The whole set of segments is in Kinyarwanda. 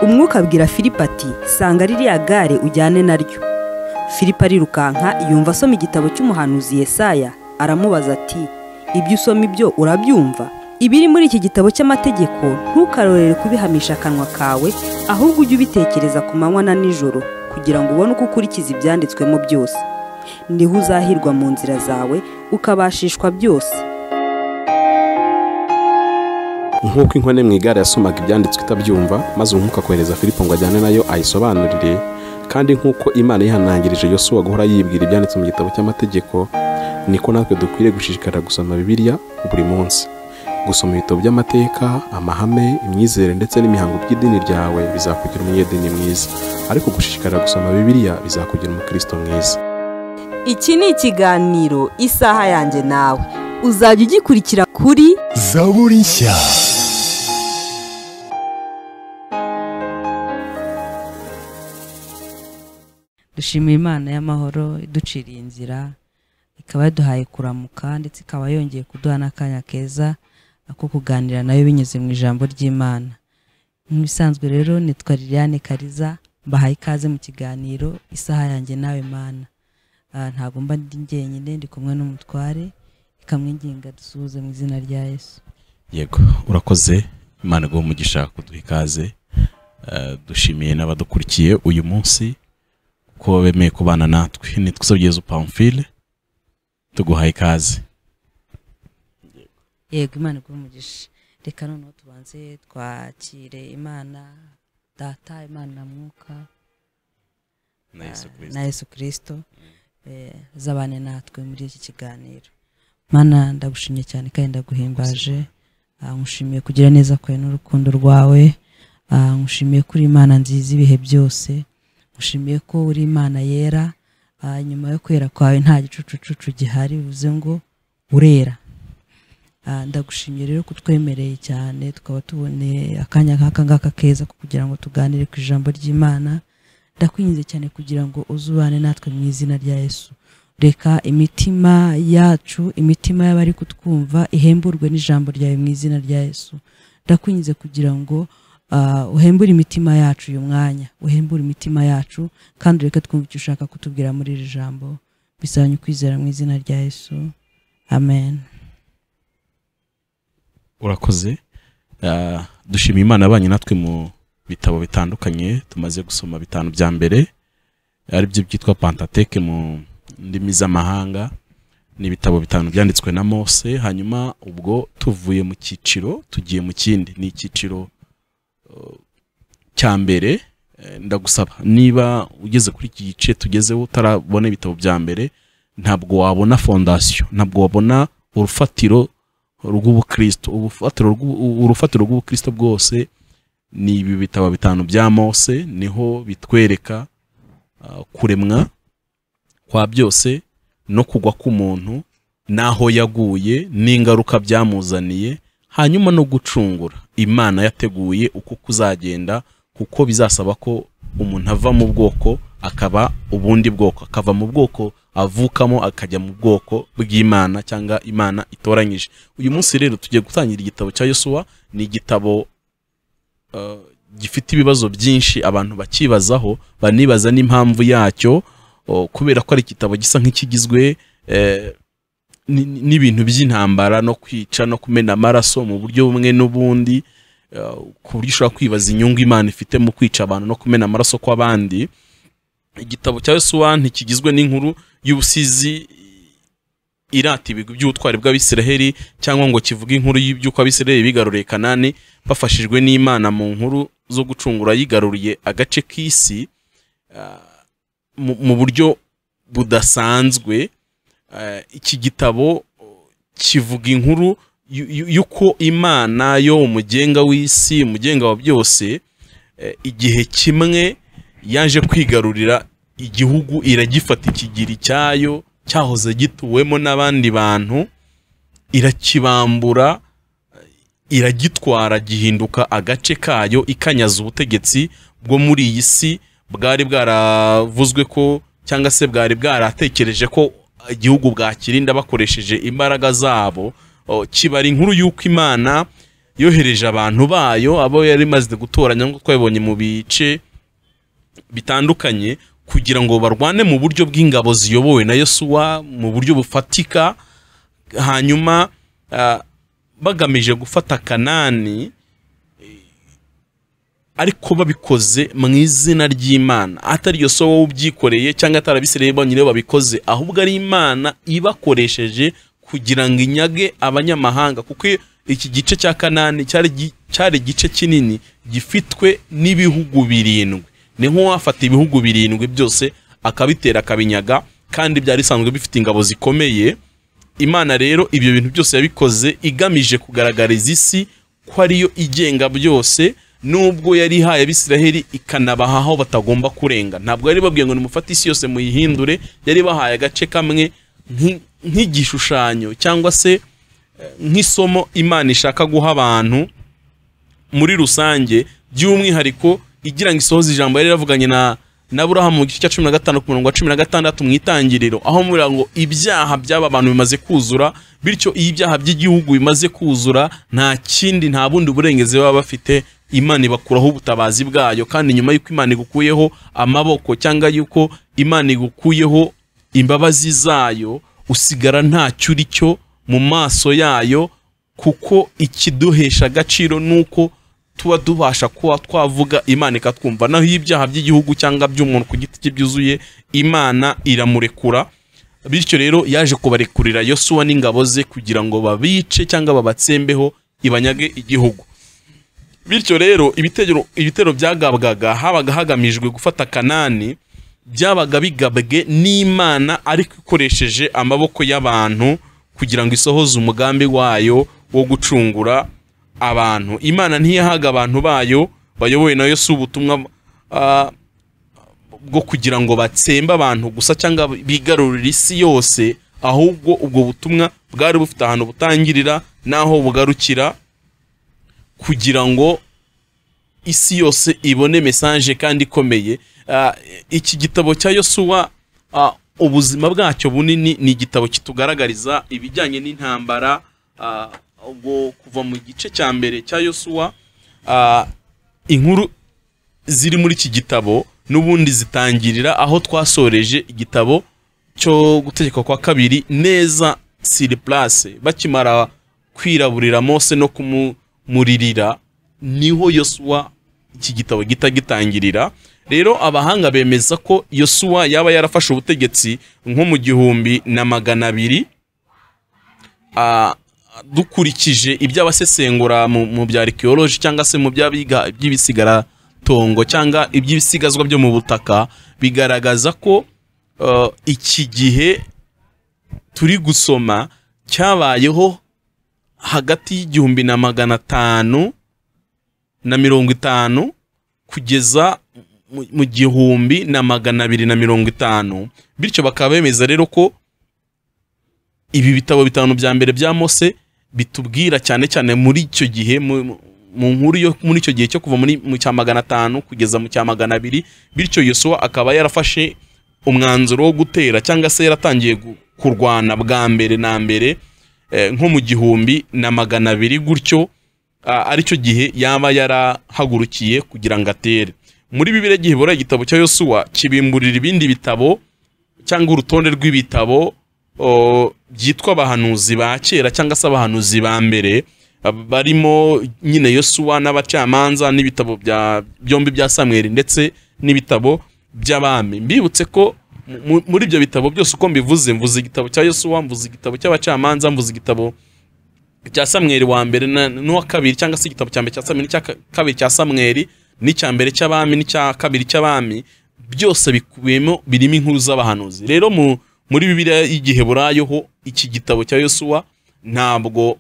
umwuka abwira filipo ati sanga ririya gare ujyane naryo filipo arirukanka yumva asoma igitabo cy'umuhanuzi Yesaya aramubaza ati ibyo usoma ibyo urabyumva ibiri muri iki gitabo cy'amategeko ntukarorere kubihamisha akanwa kawe ahubwo ujye ubitekereza ku manywa na nijoro kugira ngo ubone uko ukurikiza ibyanditswemo byose niho uzahirwa mu nzira zawe ukabashishwa byose nk'uko inkone mu igare yasomaga ibyanditswe itabyumva maze umwuka kohereza filipo ngo ajyane nayo ayisobanurire kandi nk'uko imana yihanangirije yosuwa guhora yibwira ibyanditse mu gitabo cy'amategeko niko natwe dukwiriye gushishikara gusoma bibiliya buri munsi gusoma ibitabo by'amateka amahame imyizere ndetse n'imihango by'idini ryawe bizakugira umunyedini mwiza ariko gushishikara gusoma bibiliya bizakugira umukristo mwiza iki ni ikiganiro isaha yanjye nawe uzajya ugikurikira kuri zaburi nshya dushimira imana y'amahoro iduciriye inzira ikaba yaduhaye kuramuka ndetse ikaba yongeye kuduha n'akanya keza ko kuganira nayo binyuze mu ijambo ry'imana nk'ibisanzwe rero nitwa liliane kariza mbahaye ikaze mu kiganiro isaha yanjye nawe mana ntabwo mba ndi njyenyine ndi kumwe n'umutware ikamwinginga dusuhuze mu izina rya yesu yego urakoze imana iguha umugisha kuduha ikaze dushimiye n'abadukurikiye uyu munsi ko bemeye kubana natwe nitwa usabyezo pamfile tuguhaye ikaze yego imana iguha umugisha reka noneho tubanze twakire imana data imana na mwuka na yesu kirisito zabane natwe muri iki kiganiro mana ndagushimye cyane kandi ndaguhimbaje nkushimiye kugira neza kwawe n'urukundo rwawe nkushimiye kuri imana nziza ibihe byose ushimiye ko uri imana yera nyuma yo kwera kwawe nta gicucucucu gihari bivuze ngo urera ndagushimiye rero kutwemereye cyane tukaba tuboneye akanya nk'aka ngaka keza kugira ngo tuganire ku ijambo ry'imana ndakwinjiza cyane kugira ngo uzubane natwe mu izina rya yesu reka imitima yacu imitima y'abari kutwumva ihemburwe n'ijambo ryawe mu izina rya yesu ndakwinjiza kugira ngo uhembure imitima yacu uyu mwanya uhembure imitima yacu kandi ureke twumva icyo ushaka kutubwira muri iri jambo bisabanye ukwizera mu izina rya yesu amen urakoze dushimiye imana abanye natwe mu bitabo bitandukanye tumaze gusoma bitanu bya mbere aribyo byitwa pantateke mu ndimi z'amahanga ni ibitabo bitanu byanditswe na mose hanyuma ubwo tuvuye mu cyiciro tugiye mu kindi ni icyiciro cya mbere ndagusaba niba ugeze kuri iki gice tugezeho utarabona ibitabo bya mbere ntabwo wabona fondasiyo ntabwo wabona urufatiro rw'ubukristo urufatiro rw'ubukristo bwose ni ibi bitabo bitanu bya mose niho bitwereka kuremwa kwa byose no kugwa k'umuntu n'aho yaguye n'ingaruka byamuzaniye hanyuma no gucungura imana yateguye uko kuzagenda kuko bizasaba ko umuntu ava mu bwoko akaba ubundi bwoko akava mu bwoko avukamo akajya mu bwoko bw'imana cyangwa imana itoranyije uyu munsi rero tugiye gutangira igitabo cya yosuwa ni igitabo gifite ibibazo byinshi abantu bakibazaho banibaza n'impamvu yacyo kubera ko ari igitabo gisa nk'ikigizwe n'ibintu by'intambara no kwica no kumena amaraso mu buryo bumwe n'ubundi ku buryo ushobora kwibaza inyungu imana ifite mu kwica abantu no kumena amaraso kw'abandi igitabo cya yosuwa ntikigizwe n'inkuru y'ubusizi irata ibigwi by'ubutwari bw'abisiraheli cyangwa ngo kivuge inkuru y'uko abisiraheli bigaruriye kanani bafashijwe n'imana mu nkuru zo gucungura yigaruriye agace k'isi mu buryo budasanzwe iki gitabo kivuga inkuru y'uko imana yo umugenga w'isi umugenga wa byose igihe kimwe yaje kwigarurira igihugu iragifata ikigiri cyayo cyahoze gituwemo n'abandi bantu irakibambura iragitwara gihinduka agace kayo ikanyaza ubutegetsi bwo muri iyi si bwari bwaravuzwe ko cyangwa se bwari bwaratekereje ko igihugu bwakirinda bakoresheje imbaraga zabo kiba ari inkuru y'uko imana yohereje abantu bayo abo yari imaze gutoranya nk'uko yabonye mu bice bitandukanye kugira ngo barwane mu buryo bw'ingabo ziyobowe na yosuwa mu buryo bufatika hanyuma ah, bagamije gufata kanani ariko babikoze mu izina ry'imana atari yosuwa wowe ubyikoreye cyangwa atari abisirayeli bonyine babikoze ahubwo ari imana ibakoresheje kugira ngo inyage abanyamahanga kuko iki gice cya kanani cyari gi- cyari igice kinini gifitwe n'ibihugu birindwi ni nk'uwafata ibihugu birindwi byose akabitera akabinyaga kandi byari bisanzwe bifite ingabo zikomeye imana rero ibyo bintu byose yabikoze igamije kugaragariza isi ko ariyo igenga byose nubwo yari ihaye abisiraheli ikanabaha aho batagomba kurenga ntabwo yari babwiye ngo nimufate isi yose muyihindure yari bahaye agace kamwe nk'i- nk'igishushanyo cyangwa se eh, nk'isomo imana ishaka guha abantu muri rusange by'umwihariko igira ngo isohoze ijambo yari yaravuganye na na burahamu mu gice cya cumi na gatanu ku murongo wa cumi na gatandatu mu itangiriro aho mubwira ngo ibyaha by'aba bantu bimaze kuzura bityo iyo ibyaha by'igihugu bimaze kuzura nta kindi nta bundi burengezi baba bafite imana ibakuraho ubutabazi bwayo kandi nyuma y'uko imana igukuyeho amaboko cyangwa y'uko imana igukuyeho imbabazi zayo usigara ntacyo uri cyo mu maso yayo kuko ikiduhesha agaciro ni uko tuba tubasha kuba twavuga imana ikatwumva naho iyo ibyaha by'igihugu cyangwa by'umuntu ku giti cye byuzuye imana iramurekura bityo rero yaje kubarekurira yosuwa n'ingabo ze kugira ngo babice cyangwa babatsembeho ibanyage igihugu bityo rero ibitero, ibitero byagabwaga habaga hagamijwe gufata kanani byabaga bigabwe n'imana ariko ikoresheje amaboko y'abantu kugira ngo isohoze umugambi wayo wo gucungura abantu imana ntiyahaga abantu bayo bayobowe na yesu ubutumwa ah, bwo kugira ngo batsembe abantu gusa cyangwa bigarurire isi yose ahubwo ubwo butumwa bwari bufite ahantu butangirira n'aho bugarukira kugira ngo isi yose ibone mesaje kandi ikomeye Ah, iki gitabo cya yosuwa ah, ubuzima bwacyo bunini ni igitabo kitugaragariza ibijyanye n'intambara ah, ubwo kuva mu gice cya mbere cya yosuwa ah, inkuru ziri muri iki gitabo n'ubundi zitangirira aho twasoreje igitabo cyo gutegeka kwa kabiri neza siri place bakimara kwiraburira mose no kumuririra niho yosuwa iki gitabo gita gitangirira rero abahanga bemeza ko yosuwa yaba yarafashe ubutegetsi nko mu gihumbi na magana abiri Ah, dukurikije iby'abasesengura mu mu bya arikiyoloji cyangwa se mu by'abiga iby'ibisigararatongo cyangwa iby'ibisigazwa byo mu butaka bigaragaza ko eh, iki gihe turi gusoma cyabayeho hagati y'igihumbi na magana atanu na mirongo itanu kugeza mu- mu gihumbi na magana abiri na mirongo itanu bityo bakaba bemeza rero ko ibi bitabo bitanu bya mbere bya mose bitubwira cyane cyane muri icyo gihe mu- mu- mu nkuru yo muri icyo gihe cyo kuva muri mu cya magana atanu kugeza mu cya magana abiri bityo yosuwa akaba yarafashe umwanzuro wo gutera cyangwa se yaratangiye gu- kurwana bwa mbere na mbere eh, nko mu gihumbi na magana abiri gutyo ah, aricyo gihe yaba yarahagurukiye kugira ngo atere muri bibiri gihebura igitabo cya yosuwa kibimburira ibindi bitabo cyangwa urutonde rw'ibitabo o, byitwa abahanuzi ba kera cyangwa se abahanuzi ba mbere ab- barimo nyine yosuwa n'abacamanza n'ibitabo bya byombi bya samweri ndetse n'ibitabo by'abami mbibutse ko mu- mu- muri ibyo bitabo byose uko mbivuze mvuze igitabo cya yosuwa mvuze igitabo cy'abacamanza mvuze igitabo cya samweri wa mbere na- n'uwa kabiri cyangwa se igitabo cya mbere cya samweri n'icya ka- kabiri cya samweri n'icya mbere cy'abami n'icya kabiri cy'abami byose bikubiyemo birimo inkuru z'abahanuzi rero mu muri bibiliya y'igiheburayo ho iki gitabo cya yosuwa ntabwo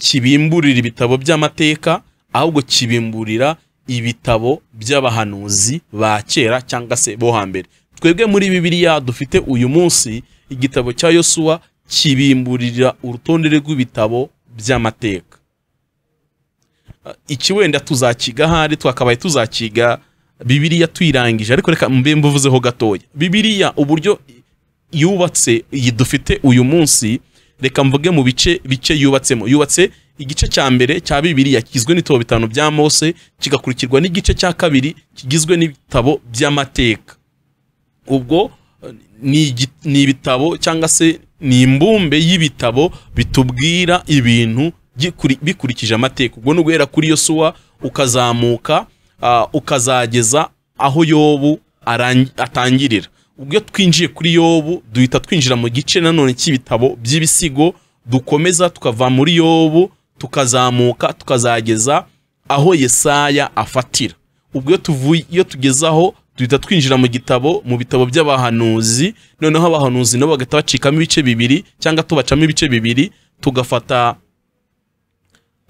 kibimburira ibitabo by'amateka ahubwo kibimburira ibitabo by'abahanuzi ba kera cyangwa se bo hambere twebwe muri bibiliya dufite uyu munsi igitabo cya yosuwa kibimburira urutonde rw'ibitabo by'amateka Uh, iki wenda tuzakiga ahari twakabaye tuzakiga bibiliya tuyirangije ariko reka mbe mbuvuzeho gatoya bibiliya uburyo yubatse iyi dufite uyu munsi reka mvuge mu bice bice yubatsemo yubatse igice cya mbere cya bibiriya kigizwe n'ibitabo bitanu bya mose kigakurikirwa n'igice cya kabiri kigizwe n'ibitabo by'amateka ubwo eh, ni igi- ni ibitabo cyangwa se ni imbumbe y'ibitabo bitubwira ibintu gikuri- bikurikije amateka ubwo ni uguhera kuri yosuwa ukazamuka ah, ukazageza aho yobu arangi- atangirira ubwo iyo twinjiye kuri yobu duhita twinjira mu gice nanone cy'ibitabo by'ibisigo dukomeza tukava muri yobu tukazamuka tukazageza aho yesaya afatira ubwo iyo tuvuye iyo tugeze aho duhita twinjira mu gitabo mu bitabo by'abahanuzi noneho abahanuzi nabo bagahita bacikamo ibice bibiri cyangwa tubacamo ibice bibiri tugafata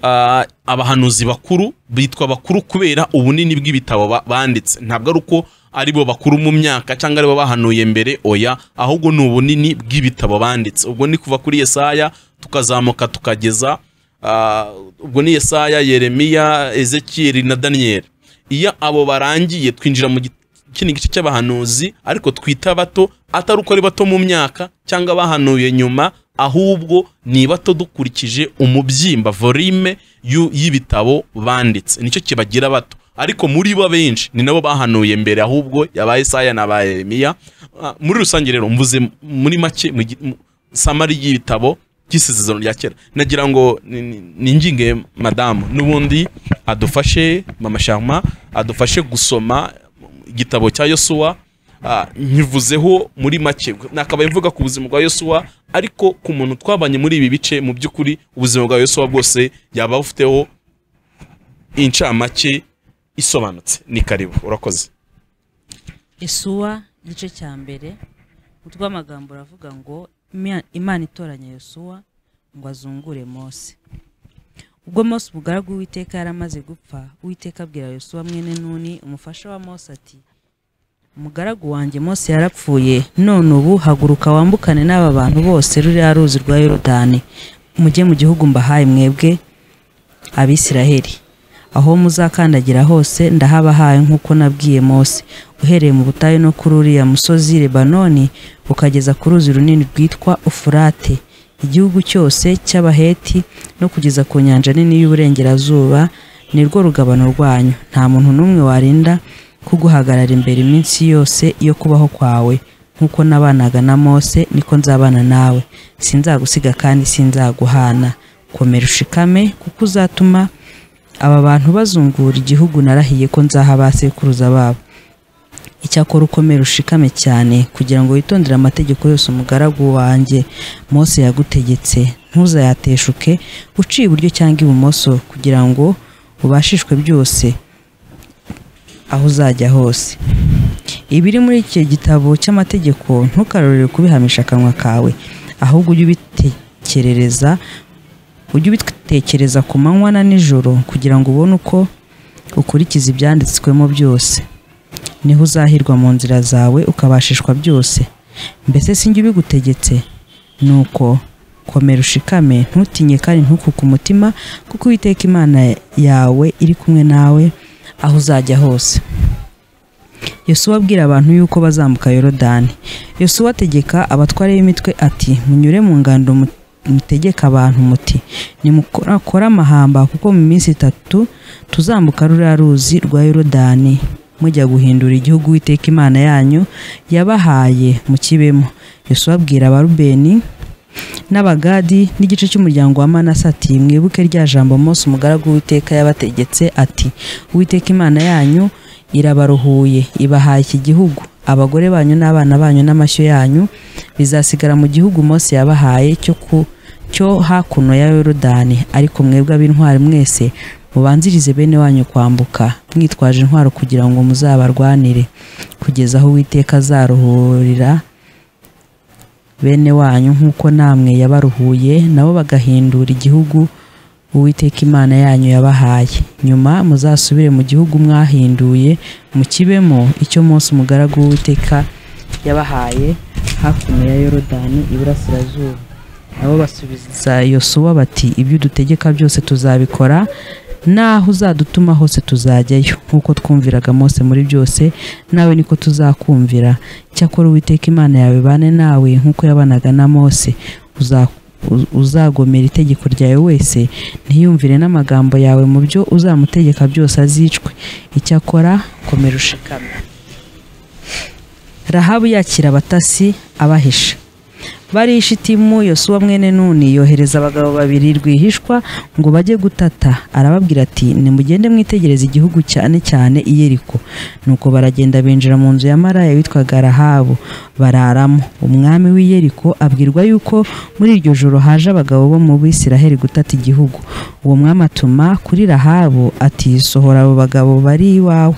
ah, abahanuzi bakuru bitwa bakuru kubera ubunini bw'ibitabo ba- banditse ntabwo ari uko ari bo bakuru mu myaka cyangwa ari bo bahanuye mbere oya ahubwo ni ubunini bw'ibitabo banditse ubwo ni kuva kuri yesaya tukazamuka tukageza ah, ubwo ni yesaya yeremiya ezekiyeli na daniyeli iyo abo barangiye twinjira mu gi- kino gice cy'abahanuzi ariko twita bato atari uko ari bato mu myaka cyangwa bahanuye nyuma ahubwo ni bato dukurikije umubyimba volume y'u- y'ibitabo banditse nicyo kibagira bato ariko muri bo benshi ni nabo bahanuye mbere ahubwo yabaye Isaya na ba Yeremiya Ah, muri rusange rero mvuze muri make mu gi- mu- samari y'ibitabo by'isezerano rya kera nagira ngo ni- ni- ninginge madamu n'ubundi adufashe mama sharma adufashe gusoma igitabo cya yosuwa Ah, nkivuzeho muri make nakabaye mvuga ku buzima bwa yosuwa ariko ku muntu twabanye muri ibi bice mu by'ukuri ubuzima bwa yosuwa bwose yaba bufiteho incamake isobanutse ni karibu urakoze Yosuwa igice cya mbere umutwe w'amagambo uravuga ngo "Ima- imana itoranya Yosuwa ngo azungure mose ubwo mose umugaragu w'iteka yari amaze gupfa uwiteka abwira Yosuwa mwene nuni umufasha wa mose ati umugaragu wanjye mose yarapfuye none ubu haguruka wambukane n'aba bantu bose ruriya ruzi rwa yorodani mujye mu gihugu mbahaye mwebwe abisiraheli aho muzakandagira hose ndahabahaye nk'uko nabwiye mose uhereye mu butayu no kuri uriya musozi lebanoni ukageza ku ruzi runini rwitwa ufurate igihugu cyose cy'abaheti no kugeza ku nyanja nini y'uburengerazuba ni rwo rugabano rwanyu nta muntu n'umwe warinda kuguhagarara imbere iminsi yose yo kubaho kwawe nk'uko nabanaga na mose niko nzabana nawe sinzagusiga kandi sinzaguhana komera ushikame kuko uzatuma aba bantu bazungura igihugu narahiye ko nzaha ba sekuruza babo icyakora ukomere ushikame cyane kugira ngo witondere amategeko yose umugaragu wanjye mose yagutegetse ntuzayateshuke uciye iburyo cyangwa ibumoso kugira ngo ubashishwe byose aho uzajya hose ibiri muri icyo gitabo cy'amategeko ntukarorere kubihamisha akanwa kawe ahubwo ujye ubitekerereza ujye ubitekereza ku manywa na nijoro kugira ngo ubone uko ukurikiza ibyanditswemo byose niho uzahirwa mu nzira zawe ukabashishwa byose mbese sinjye ubigutegetse nuko komera ushikame ntutinye kandi ntukuke umutima kuko uwiteka imana yawe iri kumwe nawe aho uzajya hose yosuwa abwira abantu yuko bazambuka yorodani yosuwa ategeka abatware b'imitwe ati munyure mu ngando mu- mutegeka abantu muti nimukorakora amahamba kuko mu minsi itatu tuzambuka ruriya ruzi rwa yorodani mujya guhindura igihugu witeka imana yanyu yabahaye mu kibemo yosuwa abwira abarubeni n'abagadi n'igice cy'umuryango wa manase ati mwibuke rya jambo mose umugaragu w'iteka yabategetse ati uwiteka imana yanyu irabaruhuye ibahaye iki gihugu abagore banyu n'abana banyu n'amashyo yanyu bizasigara mu gihugu mose yabahaye cyo ku cyo hakuno ya yorodani ariko mwebwe ab'intwari mwese mubanzirize bene wanyu kwambuka mwitwaje intwaro kugira ngo muzabarwanire kugeza aho uwiteka azaruhurira bene wanyu nk'uko namwe yabaruhuye nabo bagahindura igihugu uwiteka imana yanyu yabahaye nyuma muzasubire mu gihugu mwahinduye mukibemo icyo munsi umugaragu w'uwiteka yabahaye hakuno ya yorodani iburasirazuba nabo basubiza yosuwa bati ibyo udutegeka byose tuzabikora naho uzadutuma hose tuzajyayo nk'uko twumviraga mose muri byose nawe niko tuzakumvira cyakora uwiteka imana yawe bane nawe nk'uko yabanaga na mose uza- uz- uzagomera itegeko ryawe wese ntiyumvire n'amagambo yawe mu byo uzamutegeka byose azicwe icyakora komera ushikamye rahabu yakira abatasi abahisha bari ishitimu yosuwa mwene nuni yohereza abagabo babiri rwihishwa ngo bajye gutata arababwira ati nimugende mwitegereze igihugu cyane cyane iyeriko nuko baragenda binjira mu nzu ya maraya witwaga rahabu bararamo umwami w'iyeriko abwirwa yuko muri iryo joro haje abagabo bo mu bisiraheli gutata igihugu uwo mwami atuma kuri rahabu ati sohora abo bagabo bari iwawe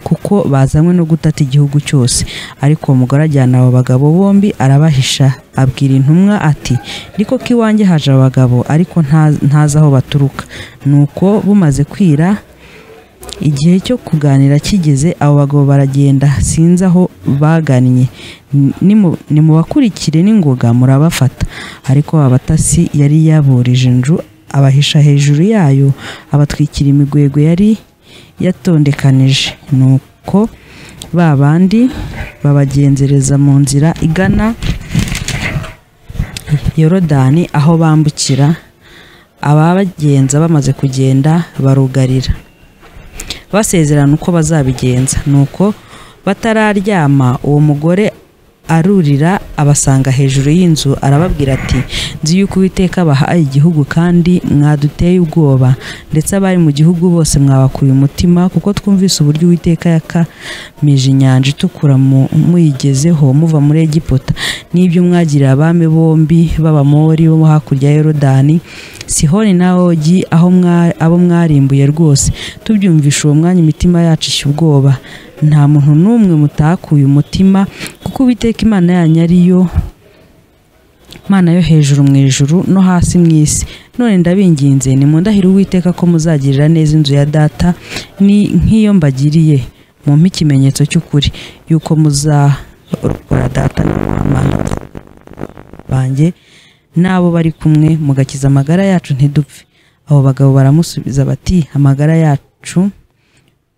kuko bazanywe no gutata igihugu cyose ariko uwo mugore ajyana abo bagabo bombi arabahisha abwira intumwa ati niko ko iwanjye haje abagabo ariko nta- ntazi aho baturuka nuko bumaze kwira igihe cyo kuganira kigeze abo bagabo baragenda sinzi aho bagannye Nimu- nimubakurikire n'ingoga murabafata ariko abatasi yari yaburije inju abahisha hejuru yayo abatwikira imigwegwe yari yatondekanije nuko ba bandi babagenzereza mu nzira igana yorodani aho bambukira ababagenza bamaze kugenda barugarira basezerana uko bazabigenza nuko batararyama uwo mugore arurira abasanga hejuru y'inzu arababwira ati nzi yuko uwiteka bahaye igihugu kandi mwaduteye ubwoba ndetse abari mu gihugu bose mwabakuye umutima kuko twumvise uburyo uwiteka yakamije inyanja itukura mu- muyigezeho muva muri egiputa n'ibyo mwagiriye abami bombi b'abamori bo hakurya ya yorodani sihoni na ogi aho mwa- abo mwarimbuye rwose tubyumvisha uwo mwanya imitima yacu ishya ubwoba nta muntu n'umwe mutakuye umutima kuko uwiteka imana yanyu ari yo mana yo hejuru mu ijuru no hasi mu isi none ndabinginze nimundahire uwiteka ko muzagirira neza inzu ya data ni nk'iyo mbagiriye mumpe ikimenyetso cy'ukuri yuko muzarokora data na mwana banjye n'abo bari kumwe mugakiza amagara yacu ntidupfe abo bagabo baramusubiza bati amagara yacu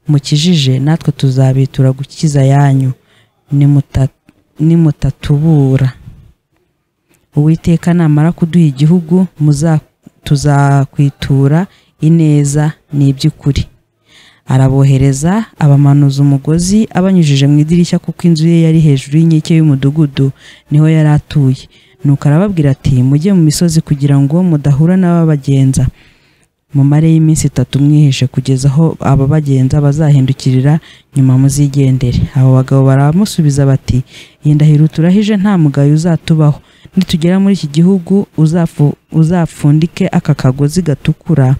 mukijije natwe tuzabitura gukiza yanyu nimuta- nimutatubura uwiteka namara kuduha igihugu muza- tuzakwitura ineza n'iby'ukuri arabohereza abamanuza umugozi abanyujije mu idirishya kuko inzu ye yari hejuru y'inkike y'umudugudu niho yari atuye nuko arababwira ati mujye mu misozi kugira ngo mudahura n'ababagenza mumare y'iminsi itatu mwihishe kugeza aho ababagenza bazahindukirira nyuma muzigendere abo bagabo baramusubiza bati iyi ndahiro turahije nta mugayo uzatubaho nitugera muri iki gihugu uzafu- uzapfundike aka kagozi gatukura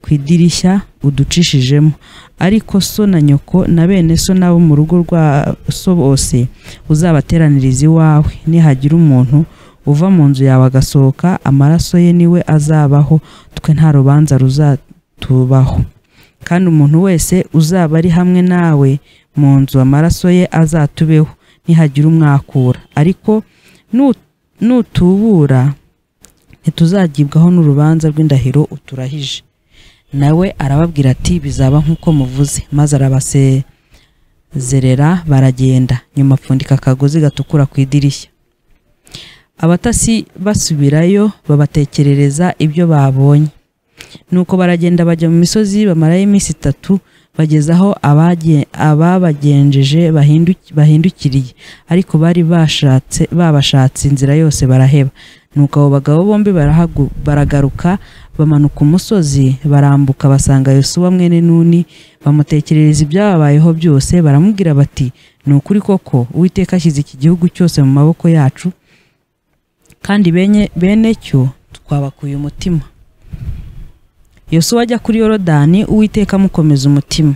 ku idirishya uducishijemo ariko so na nyoko na bene so n'abo mu rugo rwa so bose uzabateraniriza iwawe nihagira umuntu uva mu nzu yawe agasohoka amaraso ye niwe azabaho twe nta rubanza ruzatubaho kandi umuntu wese uzaba ari hamwe nawe mu nzu amaraso ye azatubeho nihagira umwakura ariko nu- nutubura ntituzagibwaho n'urubanza rw'indahiro uturahije nawe arababwira ati bizaba nk'uko muvuze maze arabasezerera baragenda nyuma apfundika akagozi gatukura ku idirishya abatasi basubirayo babatekerereza ibyo babonye nuko baragenda bajya mu misozi bamarayo iminsi itatu bageza aho abage- ababagenjeje bahindu- bahindukiriye ariko bari bashatse babashatse inzira yose baraheba nuko abo bagabo bombi barahagu- baragaruka bamanuka umusozi barambuka basanga yosuwa mwene nuni bamutekerereza ibyababayeho byose baramubwira bati ni ukuri koko uwiteka ashyize iki gihugu cyose mu maboko yacu kandi benye bene cyo twabakuye umutima yosuwa ajya kuri yorodani uwiteka amukomeza umutima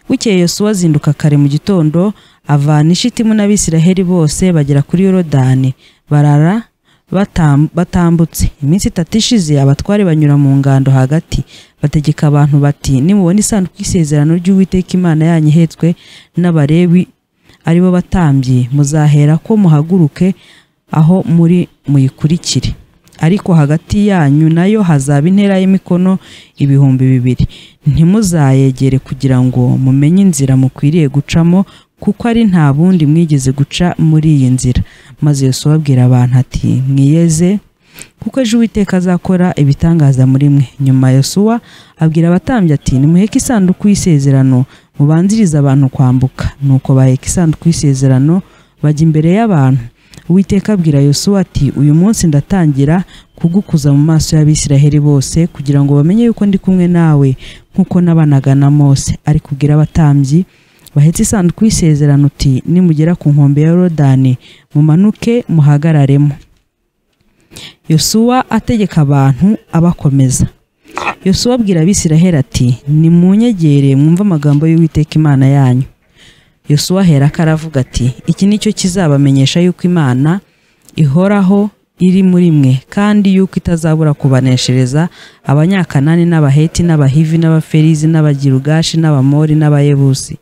bukeye yosuwa azinduka kare mu gitondo avana ishitimu n'abisiraheli bose bagera kuri yorodani barara batam- batambutse iminsi itatu ishize abatware banyura mu ngando hagati bategeka abantu bati nimubona isanduku y'isezerano ry'uwiteka imana yanyu ihetswe n'abarebi aribo batambye muzahera ko muhaguruke aho muri muyikurikire ariko hagati yanyu nayo hazaba intera y'imikono ibihumbi bibiri ntimuzayegere kugira ngo mumenye inzira mukwiriye gucamo kuko ari nta bundi mwigeze guca muri iyi nzira maze yosuwa abwira abantu ati mwiyeze kuko ejo uwiteka azakora ibitangaza muri mwe nyuma yosuwa abwira abatambyi ati nimuheke isanduku y'isezerano mubanzirize abantu kwambuka nuko baheka isanduku y'isezerano bajya imbere y'abantu uwiteka abwira yosuwa ati uyu munsi ndatangira kugukuza mu maso y'abisiraheli bose kugira ngo bamenye yuko ndi kumwe nawe nk'uko nabanaga na mose ariko ubwira abatambyi bahetse isanduku y'isezerano uti nimugera ku nkombe ya yorodani mumanuke muhagararemo yosuwa ategeka abantu abakomeza yosuwa abwira abisiraheli ati nimunyegere mwumve amagambo y'uwiteka imana yanyu yosuwa ahera ko aravuga ati iki ni cyo kizabamenyesha yuko imana ihoraho iri muri mwe kandi yuko itazabura kubaneshereza abanyakanani n'abaheti n'abahivi n'abaferizi n'abagirugashi n'abamori n'abayebusi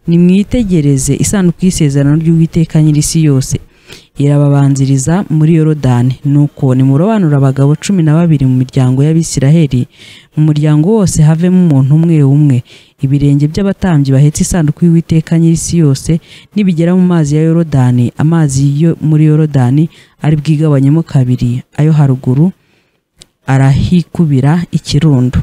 nimwitegereze isanduku y'isezerano ry'uwiteka nyir'isi yose irababanziriza muri yorodani nuko nimurobanura abagabo cumi na babiri mu miryango y'abisiraheli mu muryango wose havemo umuntu umwe umwe ibirenge by'abatambyi bahetse isanduku y'uwiteka nyir'isi yose nibigera mu mazi ya yorodani amazi yo muri yorodani ari bwigabanyemo kabiri ayo haruguru arahikubira ikirundo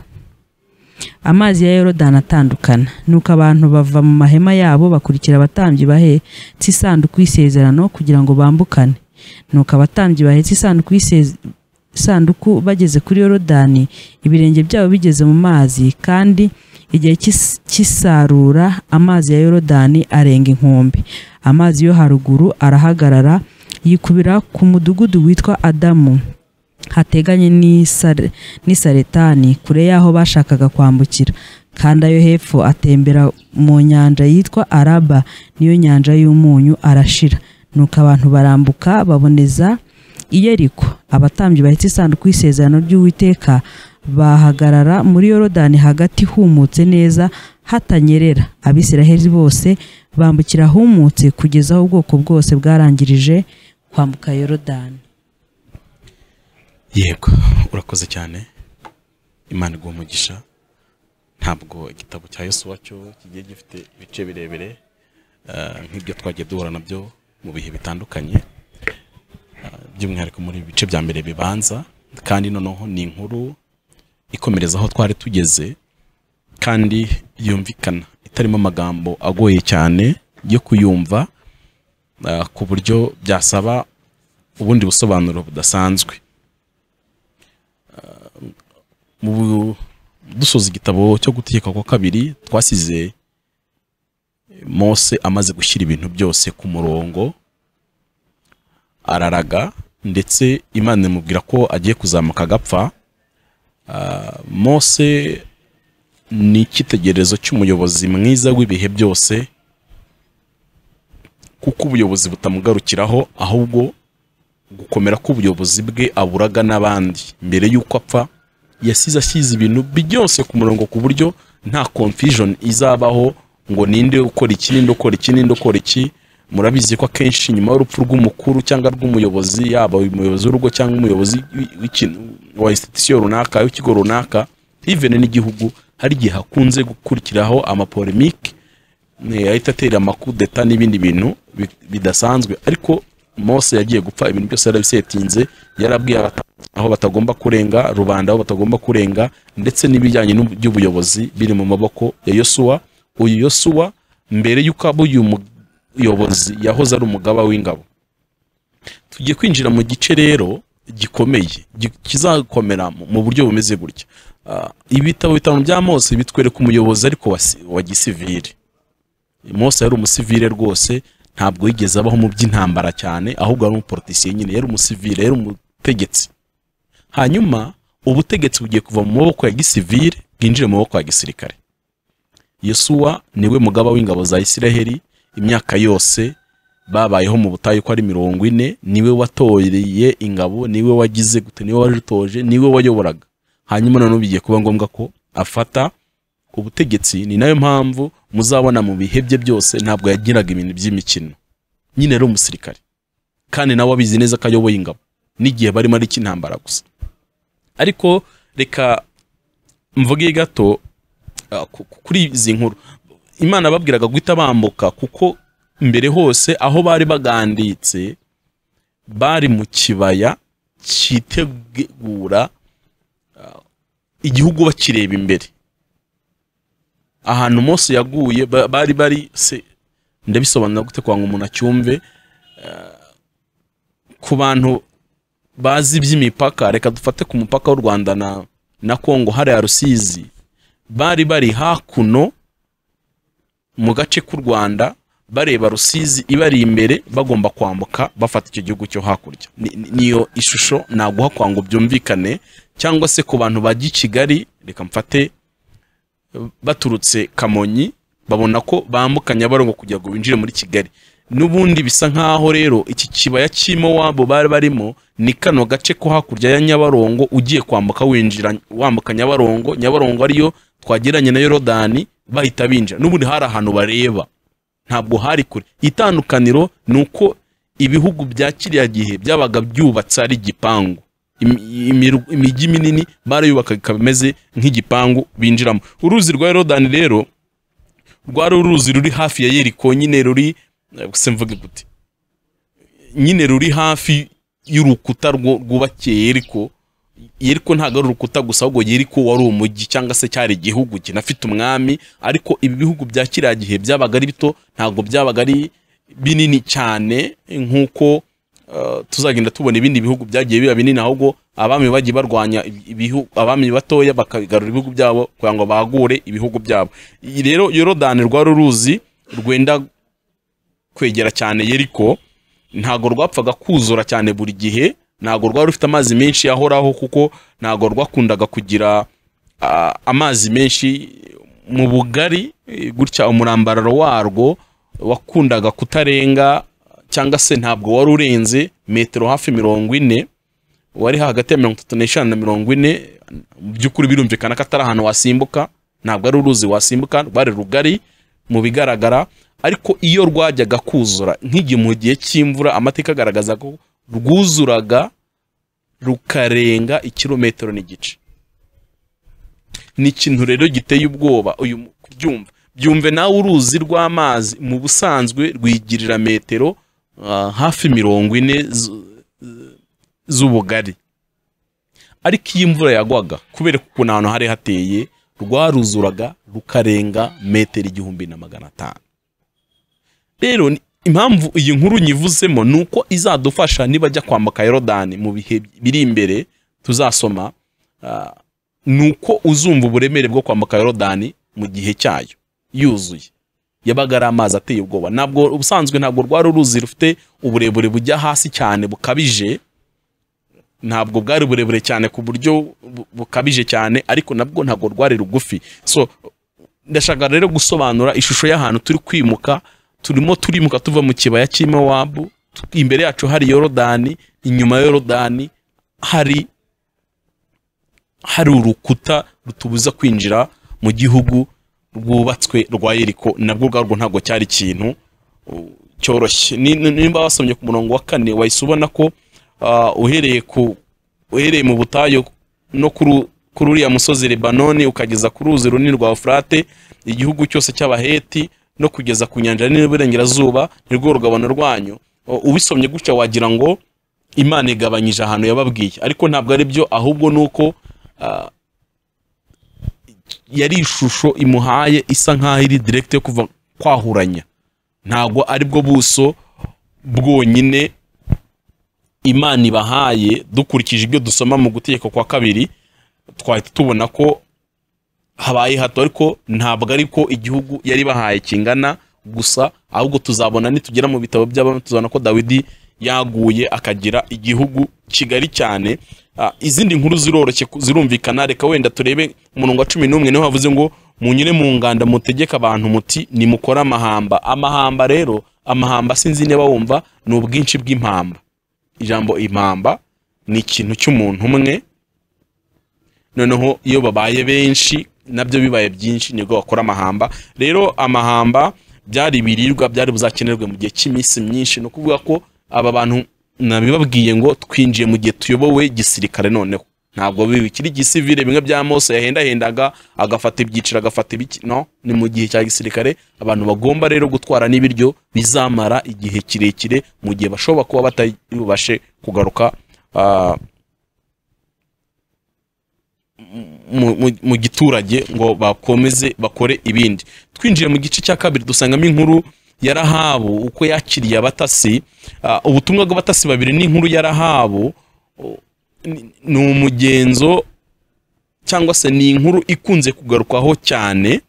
amazi ya yorodani atandukana nuko abantu bava mu mahema yabo bakurikira abatambyi bahetse isanduku y'isezerano kugira ngo bambukane nuko abatambyi bahetse isanduku y'iseze- isanduku bageze kuri yorodani ibirenge byabo bigeze mu mazi kandi igihe cy'is- cy'isarura amazi ya yorodani arenga inkombe amazi yo haruguru arahagarara yikubira ku mudugudu witwa adamu hateganye n'i Sare- n'i saretani kure y'aho bashakaga kwambukira kandi ayo hepfo atembera mu nyanja yitwa araba niyo nyanja y'umunyu arashira nuko abantu barambuka baboneza iyeriko abatambyi bahetse isanduku y'isezerano ry'uwiteka bahagarara muri yorodani hagati humutse neza hatanyerera abisiraheli bose bambukira humutse kugeza aho ubwoko bwose bwarangirije kwambuka yorodani yego urakoze cyane imana iguha umugisha ntabwo igitabo cya yosuwa cyo kigiye gifite ibice birebire eh, nk'ibyo twagiye duhura nabyo mu bihe bitandukanye eh, by'umwihariko muri bice bya mbere bibanza kandi noneho ni inkuru ikomereza aho twari tugeze kandi yumvikana itarimo amagambo agoye cyane yo kuyumva eh, ku buryo byasaba ubundi busobanuro budasanzwe mu dusoza igitabo cyo gutegeka kwa kabiri twasize Mose amaze gushyira ibintu byose ku murongo araraga ndetse Imana imubwira ko agiye kuzamuka agapfa Ah, Mose ni icyitegererezo cy'umuyobozi mwiza w'ibihe byose kuko ubuyobozi butamugarukiraho ahubwo gukomera k'ubuyobozi bwe aburaga n'abandi mbere y'uko apfa yasize ashyize ibintu byose ku murongo ku buryo nta confusion izabaho ngo ninde ukora iki ninde ukora iki ninde ukora iki murabizi ko akenshi nyuma y'urupfu rw'umukuru cyangwa rw'umuyobozi yaba uyu umuyobozi w'urugo cyangwa umuyobozi w'i- w'ikintu- wa institution runaka w'ikigo runaka even n'igihugu hari igihe hakunze gukurikiraho amapolemike eh, ahita atera amakudeta n'ibindi bintu bi- bidasanzwe ariko mose yagiye gupfa ibintu byose yarabisetinze yarabwiye abata- aho batagomba kurenga rubanda aho batagomba kurenga ndetse n'ibijyanye n'ubu- by'ubuyobozi biri mu maboko ya yosuwa uyu yosuwa mbere y'uko aba uyu muyobozi yahoze ari umugaba w'ingabo tugiye kwinjira mu gice rero gikomeye gi- kizakomera mu- mu buryo bumeze gutya Ah, ibitabo bitanu bya mose bitwereka umuyobozi ariko wa si- wa gisivili mose yari umusivile rwose ntabwo yigeze abaho mu by'intambara cyane ahubwo yari umuporotisiye nyine yari umusivile yari umutegetsi hanyuma ubutegetsi bugiye kuva mu maboko ya gisivile bwinjire mu maboko ya gisirikare yesuwa niwe mugaba w'ingabo za isiraheli imyaka yose babayeho mu butayu uko ari mirongo ine niwe watoreye ingabo niwe wagize gute niwe wazitoje niwe wayoboraga hanyuma noneho bigiye kuba ngombwa ko afata ubutegetsi ni nayo mpamvu muzabona mu bihe bye byose ntabwo yagiraga ibintu by'imikino nyine yari umusirikare kandi nawe abizi neza ko ayoboye ingabo n'igihe barimo ari icy'intambara gusa ariko reka mvuge gato ah, ku- ku- kuri izi nkuru imana babwiraga guhita bambuka kuko mbere hose aho bari baganditse bari mu kibaya cyitegura ah, igihugu bakireba imbere ahantu Mose yaguye ba- bari bari se ndabisobanura gute kwa ngo umuntu acyumve Ah, ku bantu bazi iby'imipaka reka dufate ku mupaka w'u Rwanda na na Kongo hariya Rusizi bari bari hakuno mu gace k'u Rwanda bareba Rusizi ibari imbere bagomba kwambuka bafata icyo gihugu cyo hakurya Ni- ni- niyo ishusho naguha kwa ngo byumvikane cyangwa se ku bantu bajya i Kigali reka mfate baturutse Kamonyi babona ko bambuka Nyabarongo kugira ngo binjire muri Kigali n'ubundi bisa nk'aho rero iki kibaya cy'imo wabo bari barimo ni kano gace ko hakurya ya Nyabarongo ugiye kwambuka winjira wambuka Nyabarongo Nyabarongo ariyo twageranye na Yorodani bahita binjira n'ubundi hari ahantu bareba ntabwo hari kure itandukaniro ni uko ibihugu bya kiriya gihe byabaga byubatse ari igipangu Imi- imiru- imijyi minini barayubaka ikaba imeze nk'igipangu binjiramo uruzi rwa yorodani rero rwari uruzi ruri hafi ya yeriko nyine ruri eh, se mvuge gute nyine ruri hafi y'urukuta rwo- rwubakiye yeriko yeriko ntabwo ari urukuta gusa ahubwo yeriko wari umujyi cyangwa se cyari igihugu kinafite umwami ariko ibi bihugu bya kiriya gihe byabaga ari bito ntabwo byabaga ari binini cyane nk'uko eh, tuzagenda tubona ibindi bihugu byagiye biba binini ahubwo abami bagiye barwanya ibi- ibihu- abami batoya bakagarura ibihugu byabo kugira ngo bagure ibihugu byabo Iyi rero yorodani rwari uruzi rwenda kwegera cyane yeriko ntago rwapfaga kuzura cyane buri gihe ntago rwari rufite amazi menshi ahoraho kuko ntago rwakundaga kugira ah, amazi menshi mu bugari eh, gutya umurambararo warwo wakundaga kutarenga cyangwa se ntabwo wari urenze metero hafi mirongo ine wari hagati ya mirongo itatu n'eshanu na mirongo ine mu by'ukuri birumvikana ko atari ahantu wasimbuka ntabwo ari uruzi wasimbuka rwari rugari mu bigaragara ariko iyo rwajyaga kuzura nk'igihe mu gihe cy'imvura amateka agaragaza ko rwuzuraga rukarenga ikirometero n'igice ni ikintu rero giteye ubwoba uyu mu- kubyumva byumve nawe uruzi rw'amazi mu busanzwe rwigirira metero ah, hafi mirongo ine zu- z'ubugari ariko iyo imvura yagwaga kubera ko ukuntu ahantu hari hateye rwaruzuraga rukarenga metero igihumbi na magana atanu rero ni- impamvu iyi nkuru nyivuzemo ni uko izadufasha nibajya kwambuka yorodani mu bihe biri imbere tuzasoma ah, ni uko uzumva uburemere bwo kwambuka yorodani mu gihe cyayo yuzuye yabaga ari amazi ateye ubwoba ntabwo ubusanzwe ntabwo rwari uruzi rufite uburebure bujya hasi cyane bukabije ntabwo bwari burebure cyane ku buryo bu- bukabije cyane ariko nabwo ntabwo rwari rugufi so ndashaka rero gusobanura ishusho y'ahantu turi kwimuka turimo turimuka tuva mu kibaya cy'imowabu tu- imbere yacu hari yorodani inyuma ya yorodani hari hari urukuta rutubuza kwinjira mu gihugu rwubatswe rwa yeriko nabwo ubwarwo ntabwo cyari ikintu uh, cyoroshye Ni- ni- nimba wasomye ku murongo wa kane wahise ubona ko ah, uhereye ku uhereye mu butayu no kuru- kuri uriya musozi lebanoni ukageza ku ruzi runini rwa ofurate igihugu cyose cy'abaheti no kugeza ku nyanja nini y'uburengerazuba nirwo rugabano rwanyu U- ubisomye gutya wagira ngo imana igabanyije ahantu yababwiye ariko ntabwo ari byo ahubwo ni uko ah, yari ishusho imuhaye isa nk'aho iri direkite yo kuva kwahuranya ntabwo ari bwo buso bwonyine imana ibahaye dukurikije ibyo dusoma mu gutegeka kwa kabiri twahita tubona ko habaye hato ariko ntabwo ariko igihugu yari bahaye kingana gusa ahubwo tuzabona nitugera mu bitabo by'abami tuzabona ko dawidi yaguye akagira igihugu kigari cyane Ah, izindi nkuru ziroroshye ku- zirumvikana reka wenda turebe umurongo wa cumi n'umwe niho havuze ngo munyure mu nganda mutegeke abantu muti nimukore amahamba amahamba rero amahamba sinzi niba wumva ni ubwinshi bw'impamba ijambo impamba ni ikintu cy'umuntu umwe noneho iyo babaye benshi nabyo bibaye byinshi nibwo bakora amahamba rero amahamba byari ibiribwa byari buzakenerwe mu gihe cy'iminsi myinshi ni ukuvuga ko aba bantu nabibabwiye ngo twinjiye mu gihe tuyobowe gisirikare noneho ntabwo bikiri gisivire bimwe bya mose yahendahendaga agafata ibyiciro agafata ibiki no ni mu gihe cya gisirikare abantu bagomba rero gutwara n'ibiryo bizamara igihe kirekire mu gihe bashobora kuba batari bubashe kugaruka ah, mu- mu- mu giturage ngo bakomeze bakore ibindi twinjiye mu gice cya kabiri dusangamo inkuru ya rahabu uko yakiriye abatasi Ah, ubutumwa bw'abatasi babiri n'inkuru ya rahabu oh, ni- ni umugenzo cyangwa se ni inkuru ikunze kugarukwaho cyane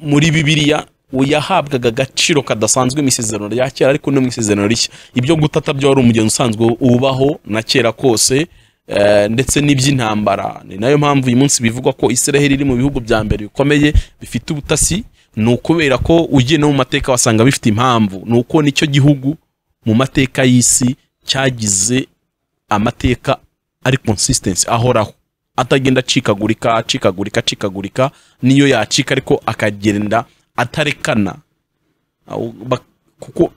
muri bibiliya yahabwaga agaciro kadasanzwe mu isezerano rya kera ariko no mu isezerano rishya ibyo gutata byo wari umugenzi usanzwe ubaho na kera kose eh, ndetse n'iby'intambara ni nayo mpamvu uyu munsi bivugwa ko israheli iri mu bihugu bya mbere bikomeye bifite ubutasi ni ukubera ko ugiye no mu mateka wasanga bifite impamvu ni uko nicyo gihugu mu mateka y'isi cyagize amateka ari consistency ahoraho atagenda acikagurika acikagurika acikagurika niyo yacika ariko akagenda atarekana Aho bak- kuko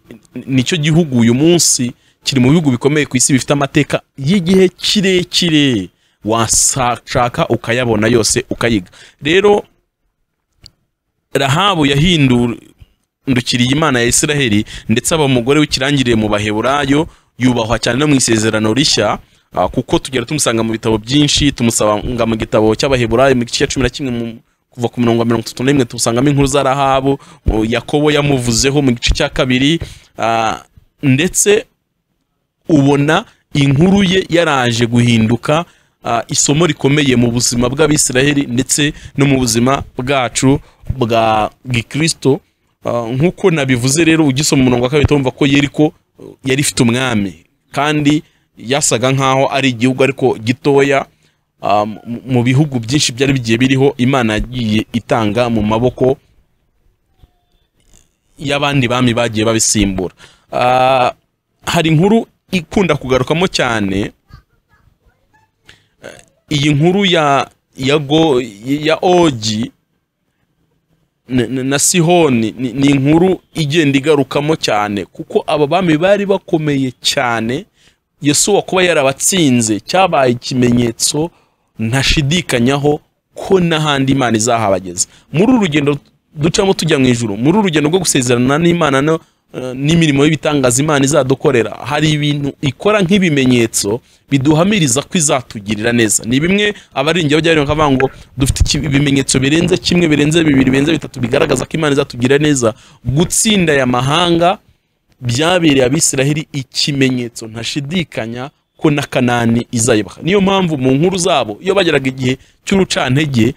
nicyo gihugu uyu munsi kiri mu bihugu bikomeye ku isi bifite amateka y'igihe kirekire washaka ukayabona yose ukayiga rero rahabu yahindukiriye imana ya israheli ndetse aba umugore w'ikirangirire mu baheburayo yubahwa cyane no mu isezerano rishya ah, kuko tugera tumusanga mu bitabo byinshi tumusanga mu gitabo cy'abaheburayo mu gice cya cumi na kimwe mu- kuva ku mirongo mirongo itatu n'imwe tumusangamo inkuru za rahabu mu- yakobo yamuvuzeho mu gice cya kabiri ah, ndetse ubona inkuru ye yaraje guhinduka ah, isomo rikomeye mu buzima bw'abisiraheli ndetse no mu buzima bwacu bwa gikristo Ah, nk'uko nabivuze rero ugisoma umurongo wa kabiri wumva ko yeriko eh, yari ifite umwami kandi yasaga nk'aho ari igihugu ariko gitoya Ah, mu- mu bihugu byinshi byari bigiye biriho imana yagiye itanga mu maboko y'abandi bami bagiye babisimbura Ah, hari inkuru ikunda kugarukamo cyane eh, iyi nkuru ya ya go ya ogi na- na na sihoni ni- ni inkuru igenda igarukamo cyane kuko aba bami bari bakomeye cyane yesuwa kuba yarabatsinze cyabaye ikimenyetso ntashidikanyaho ko n'ahandi imana izahabageza muri uru rugendo ducamo tujya mu ijuru muri uru rugendo rwo gusezerana n'imana no eh, n'imirimo y'ibitangaza imana izadukorera hari ibintu ikora nk'ibimenyetso biduhamiriza ko izatugirira neza ni bimwe abaringira bajya bareba bakavuga ngo dufite iki- ibimenyetso birenze kimwe birenze bibiri birenze bitatu bigaragaza ko imana izatugirira neza gutsinda aya mahanga byabereye abisiraheli ikimenyetso ntashidikanya ko na kanani izayibaha niyo mpamvu mu nkuru zabo iyo bageraga igihe cy'urucantege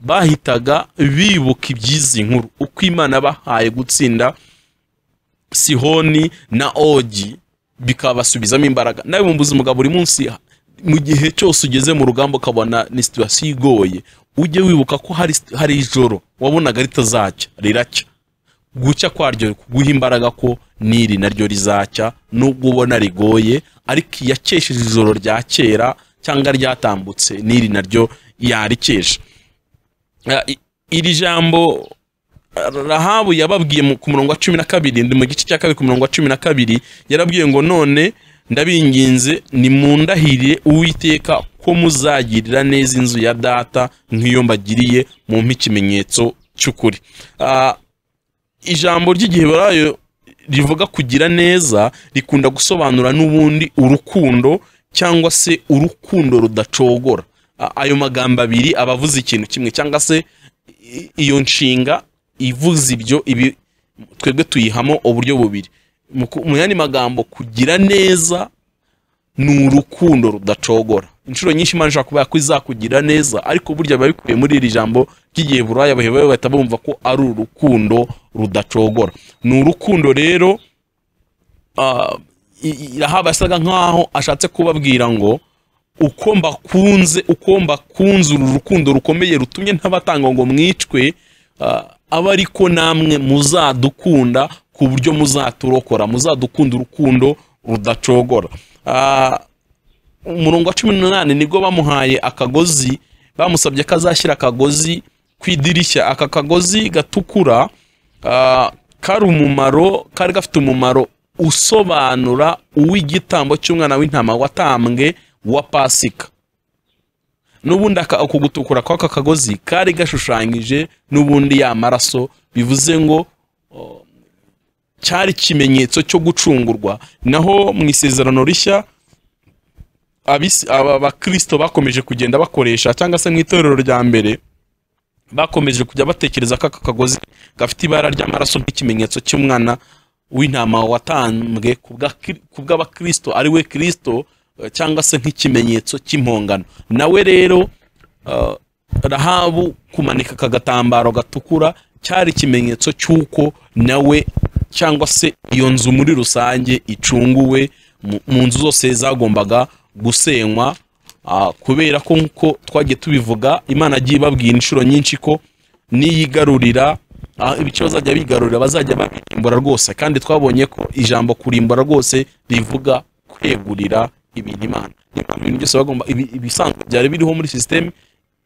bahitaga bibuka iby'izi nkuru uko imana bahaye gutsinda sihoni na ogi bikabasubizamo imbaraga nawe mu buzima bwa buri munsi mu gihe cyose ugeze mu rugamba ukabona ni situwasiyo igoye ujye wibuka ko hari, hari ijoro wabonaga ritazacya riracya gucya kwaryo guha imbaraga ko n'iri naryo rizacya nubwo ubona rigoye ariko iyakesheje ijoro rya kera cyangwa ryatambutse n'iri naryo yarikesha Ah, i- iri jambo ah, rahabu yababwiye mu- ku murongo wa cumi na kabiri ndi mu gice cya kabiri ku murongo wa cumi na kabiri yarabwiye ngo none ndabinginze nimundahirire uwiteka ko muzagirira neza inzu ya data nk'iyo mbagiriye mumpe ikimenyetso cy'ukuri Ah, ijambo ry'igiheburayo rivuga kugira neza rikunda gusobanura n'ubundi urukundo cyangwa se urukundo rudacogora A- ayo magambo abiri aba avuze ikintu kimwe cyangwa se i- iyo nshinga ivuze ibyo ibi twebwe tuyihamo uburyo bubiri Mu ku- mu yandi magambo kugira neza ni urukundo rudacogora inshuro nyinshi imana ishobora kuba ko izakugira neza ariko burya biba bikubiye muri iri jambo ry'igihe buraya baheba bahita bumva ko ari urukundo rudacogora ni urukundo rero ah, i- i- rahaba yasaga nkaho ashatse kubabwira ngo uko mbakunze uko mbakunze uru rukundo rukomeye rutumye ntabatanga ngo mwicwe ah, abe ariko namwe muzadukunda ku buryo muzaturokora muzadukunda urukundo rudacogora Ah, umurongo wa cumi n'umunani nibwo bamuhaye akagozi bamusabye ko azashyira akagozi ku idirishya aka kagozi gatukura ah, kari umumaro kari gafite umumaro usobanura uw'igitambo cy'umwana w'intama watambwe wa pasika n'ubundi aka- ako gutukura kw'aka kagozi kari gashushanyije n'ubundi ya maraso bivuze ngo cyari ikimenyetso cyo gucungurwa naho mu isezerano rishya abisi- aba bakristo bakomeje kugenda bakoresha cyangwa se mu itorero rya mbere bakomeje kujya batekereza ko aka kagozi gafite ibara ry'amaraso nk'ikimenyetso cy'umwana w'intama watanzwe ku bwa Kri- ku bw'abakristo ari we kristo eh, cyangwa se nk'ikimenyetso cy'impongano nawe rero eh, rahabu kumanika aka gatambaro gatukura cyari ikimenyetso cy'uko nawe cyangwa se iyo nzu muri rusange icunguwe mu- mu nzu zose zagombaga gusenywa ah, kubera ko nk'uko twagiye tubivuga imana agiye ibabwira inshuro nyinshi ko niyigarurira ah, ibice bazajya bigarurira bazajya babirimbura rwose kandi twabonye ko ijambo kurimbura rwose rivuga kwegurira ibintu imana Niyo mpamvu ibintu byose bagomba ibi- ibisanzwe byari biriho muri sisiteme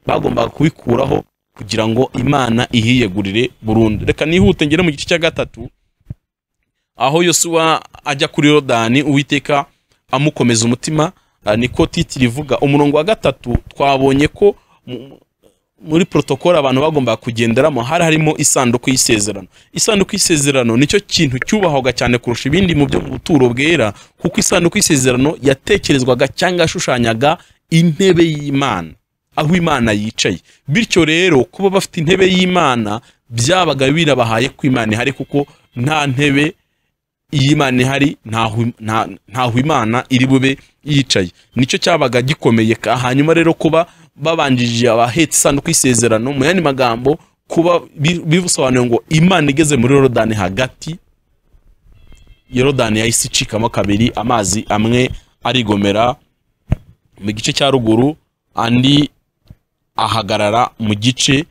bagombaga kubikuraho kugira ngo imana ihiyegurire burundu reka nihute ngere mu gice cya gatatu aho yosuwa ajya kuri yorodani uwiteka amukomeza umutima ah, niko titiri rivuga umurongo wa gatatu twabonye ko mu- muri protokole abantu bagombaga kugenderamo hari harimo isanduku y'isezerano isanduku y'isezerano nicyo kintu cyubahwaga cyane kurusha ibindi mu byo mu buturo bwera kuko isanduku y'isezerano yatekerezwaga cyangwa yashushanyaga intebe y'imana aho imana yicaye bityo rero kuba bafite intebe y'imana byabaga birabahaye ko imana ihari kuko nta ntebe y'imana ihari ntaho nta- ntaho imana iri bube yicaye nicyo cyabaga gikomeye ka hanyuma rero kuba babanjije abahetse isanduku y'isezerano mu yandi magambo kuba bi- bisobanuye ngo imana igeze muri yorodani hagati yorodani yahise icikamo kabiri amazi amwe arigomera mu gice cya ruguru andi ahagarara mu gice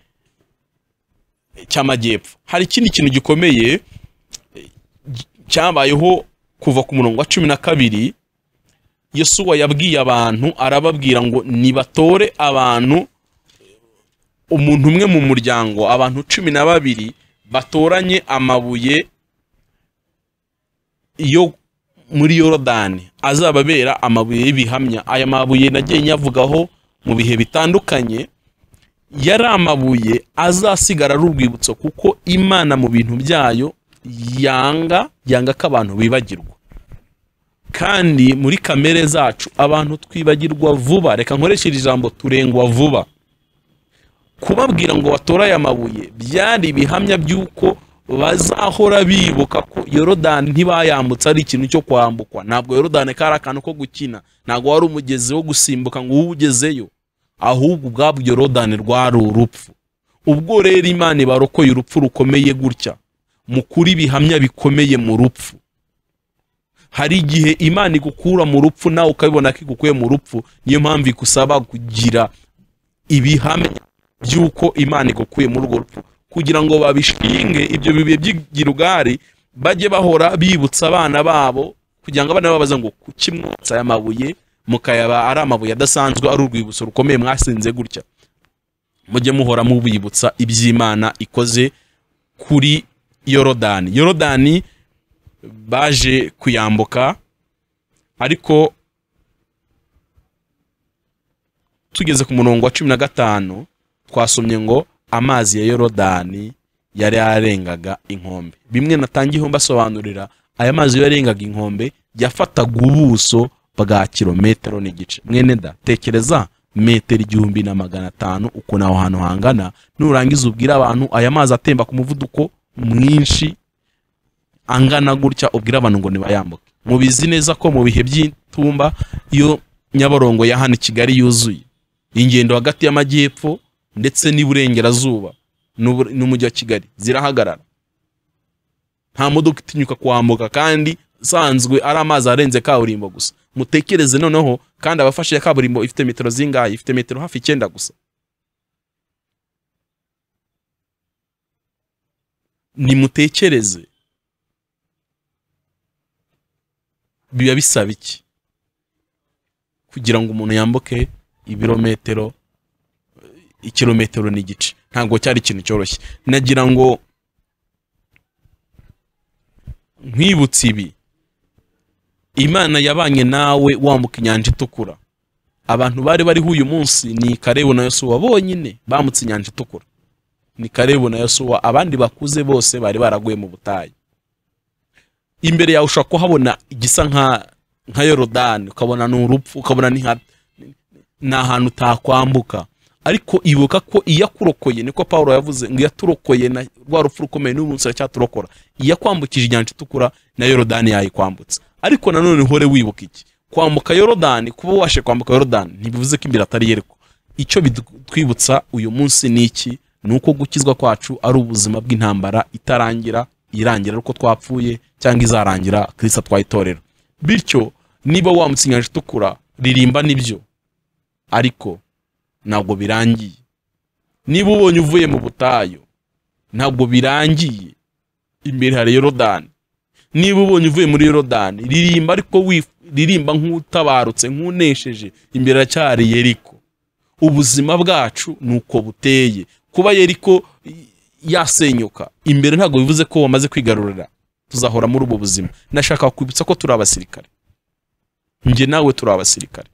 cy'amajyepfo hari ikindi kintu gikomeye cyabayeho kuva ku murongo wa cumi na kabiri yosuwa yabwiye abantu arababwira ngo nibatore abantu umuntu umwe mu muryango abantu cumi na babiri batoranye amabuye yo muri yorodani azababera amabuye y'ibihamya aya mabuye nagiye nyavugaho mu bihe bitandukanye yari amabuye azasigara ari urwibutso kuko imana mu bintu byayo yanga yanga ko abantu bibagirwa kandi muri kamere zacu abantu twibagirwa vuba reka nkoreshe iri jambo turengwa vuba kubabwira ngo batore aya mabuye byari ibihamya by'uko bazahora bibuka ko yorodani ntibayambutse ari ikintu cyo kwambukwa ntabwo yorodani kari akantu ko gukina ntabwo wari umugezi wo gusimbuka ngo ube ugezeyo ahubwo ubwabwo yorodani rwari urupfu ubwo rero imana ibarokoye urupfu rukomeye gutya mukuri ibihamya bikomeye mu rupfu hari igihe imana igukura mu rupfu nawe ukabibona ko igukuye mu rupfu niyo mpamvu igusaba kugira ibihamya by'uko imana igukuye muri urwo rupfu kugira ngo babishinge ibyo bibiye by'igirugari bajye bahora bibutsa abana babo kugira ngo abana babaza ngo kuki mwotsa aya mabuye mukayaba ari amabuye adasanzwe ari urwibutso rukomeye mwasinze gutya mujye muhora mubibutsa iby'imana ikoze kuri yorodani yorodani baje kuyambuka ariko tugeze ku murongo wa cumi na gatanu twasomye ngo amazi ya yorodani yari yarengaga inkombe bimwe natangiyeho mbasobanurira aya mazi yarengaga inkombe yafataga ubuso bwa kilometero n'igice mwene da tekereza metero igihumbi na magana atanu ukuntu aho hantu hangana nurangiza ubwire abantu aya mazi atemba ku muvuduko mwinshi angana gutya ubwire abantu ngo nibayambuke mubizi neza ko mu bihe by'itumba iyo nyabarongo ya hano i kigali yuzuye ingendo hagati y'amajyepfo ndetse n'iburengerazuba n'ubu- n'umujyi wa kigali zirahagarara nta modoka itinyuka kwambuka kandi sanzwe ari amazi arenze kaburimbo gusa mutekereze noneho kandi abafashe ya kaburimbo ifite metero zingahe ifite metero hafi icyenda gusa nimutekereze biba bisaba iki kugira ngo umuntu yambuke ibirometero ikirometero n'igice ntabwo cyari ikintu cyoroshye nagira ngo nkwibutse ibi imana yabanye nawe wambuka inyanja itukura abantu bari bariho uyu munsi ni karebu na yosuwa bonyine bambutse inyanja itukura ni karebu na yosuwa abandi bakuze bose bari baraguye mu butayu imbere yawe ushobora kuhabona igisa nka nka yorodani ukabona ni urupfu ukabona ni nka- ni ahantu utakwambuka ariko ibuka ko iyo akurokoye niko paul yavuze ngo iyo aturokoye na rwa rupfu rukomeye n'uyu munsi aracyaturokora iyo akwambukije inyanja itukura na yorodani yayikwambutsa ariko nanone uhore wibuka iki kwambuka yorodani kuba wabashe kwambuka yorodani ntibivuze ko imbere atari yeriko icyo bitwibutsa uyu munsi ni iki ni uko gukizwa kwacu ari ubuzima bw'intambara itarangira irangira ari uko twapfuye cyangwa izarangira kirisa atwaye bityo niba wambutse inyanja itukura ririmba nibyo ariko ntabwo birangiye niba ubonye uvuye mu butayu ntabwo birangiye imbere hari yorodani niba ubonye uvuye muri yorodani ririmba ariko wif- ririmba nk'utabarutse nk'unesheje imbere aracyari yeriko ubuzima bwacu ni uko buteye kuba yeriko i- yasenyuka imbere ntabwo bivuze ko wamaze kwigarurira tuzahora muri ubu buzima nashaka kwibutsa ko turi abasirikare njye nawe turi abasirikare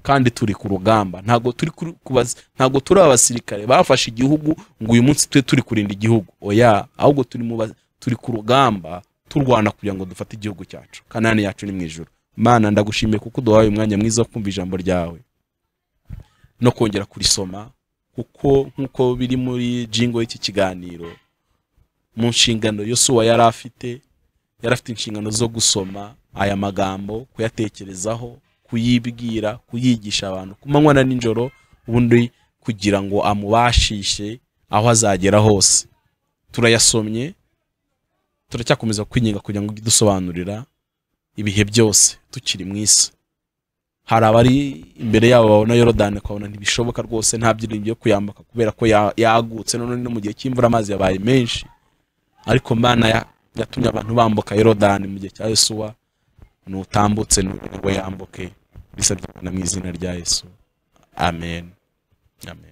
kandi turi ku rugamba ntabwo turi kuri- kubaza ntabwo turi abasirikare bafashe igihugu ngo uyu munsi tube turi kurinda igihugu oya ahubwo turi mu ba- turi ku rugamba turwana kugira ngo dufate igihugu cyacu kanani yacu ni mu ijoro mana ndagushimiye kuko uduhaye umwanya mwiza wo kumva ijambo ryawe no kongera kurisoma kuko nk'uko biri muri jingo y'iki kiganiro mu nshingano yosuwa yari afite yari afite inshingano zo gusoma aya magambo kuyatekerezaho kuyibwira kuyigisha abantu ku manywa na nijoro ubundi kugira ngo amubashishe aho azagera hose turayasomye turacyakomeza kwinginga kugira ngo ujye udusobanurira ibihe byose tukiri mu isi hari abari imbere yabo babona yorodani ukabona ntibishoboka rwose nta byiringi byo kuyambuka kubera ko ya- yagutse none no mu gihe cy'imvura amazi yabaye menshi ariko mana ya- yatumye abantu bambuka yorodani mu gihe cya yesuwa nutambutse nugira ngo yambuke bisabye na mu izina rya yesu amen amen